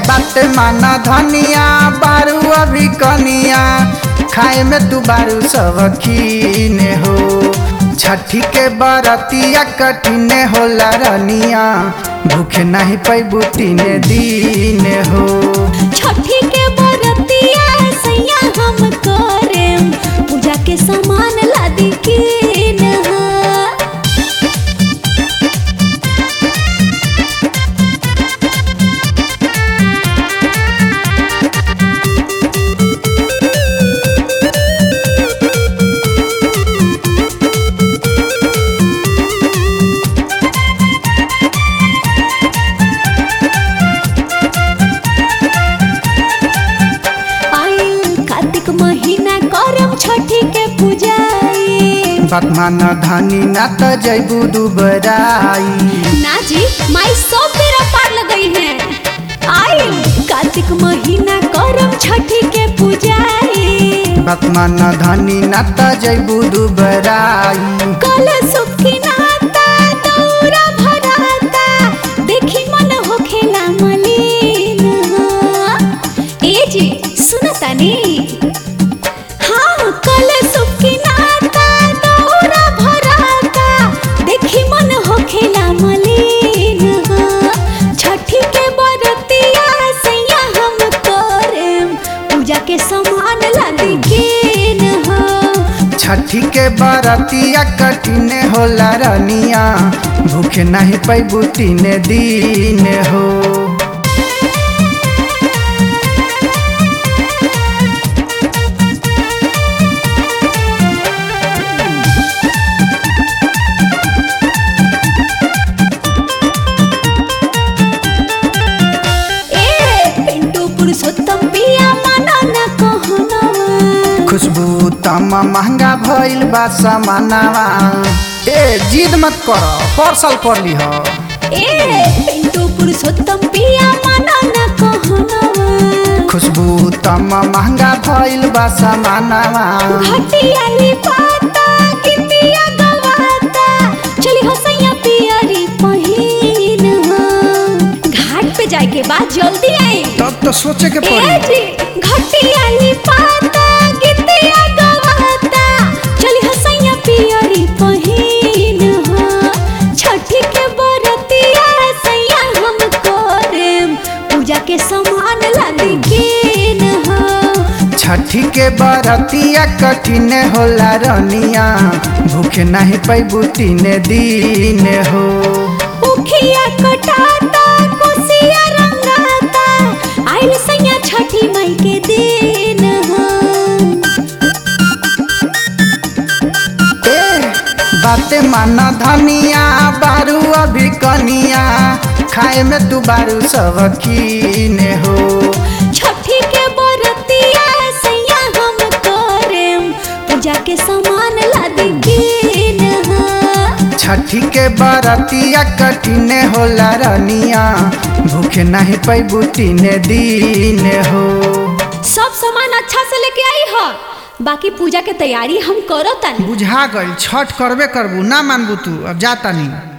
बात माना धनिया बारू अभी कनिया खाए में तू बारू सब कीने हो छठी के बरतिया कठिने होला रनिया भूखे नहीं पैबू तीने दीने हो छठी के बरतिया सैया हम करेम पूजा के सामान लादी कीन आइल कार्तिक महीना करम छठी के पूजाई बात माना धनी ना त जैबू दुबराई ना जी माई सब बेरा पार लगई है आइल कार्तिक महीना करम छठी के पूजाई बात माना धनी ना त जैबू दुबराई कल सुखी नाता दौरा भराता देखी मन होखेला मलिन ए जी सुनता नी हाँ कल सुखी नाता दौरा भराता देखी मन होखेला मलिन छठी के बरतिया सैया हम करेम पूजा के सामान लादी केन हो छठी के बरतिया कठिने होला रनिया भूखे नहीं पैबू तीने दीन हो ए पिंटू पुरुषोत्तम पिया माना न कहनवा खुशबू तमा महंगा भइल बा सामानवा ए जिद मत कर पार्सल कर लीह ए पिंटू पुरुषोत्तम पिया माना न कहनवा खुशबू तमा महंगा भइल बा सामानवा घटियाली पाता कितिया गवाता चली हो सैया पियरी पहिन घाट पे जाए के बाद जल्दी आई तब तो सोचे के ए पड़ी जी घटियाली पाता कितिया गवाता चली हो सैया पियरी पहिन छठी के बरतिया सैया हम करेम पूजा के सामान लादी केन हो छठी के बरतिया कठिने होला रनिया भूखे नहीं पैबू तीने दीन हो उखिया कटाता कोसिया रंगाता आइल सैया छठी मई के दिन हो ए बाते माना धनिया बारू अभी कनिया खाए में तू बारू सब कीने हो छठी के बरतिया सैया हम करेम पूजा के सामान लादी केन हो छठी के बरतिया कठिने होला रनिया भूखे नहीं पैबू तीने दीन हो सब सामान अच्छा से लेके आई हो बाकी पूजा के तैयारी हम करो तनी बुझा गई छठ करबे करबू ना मानबू तू अब जाता नहीं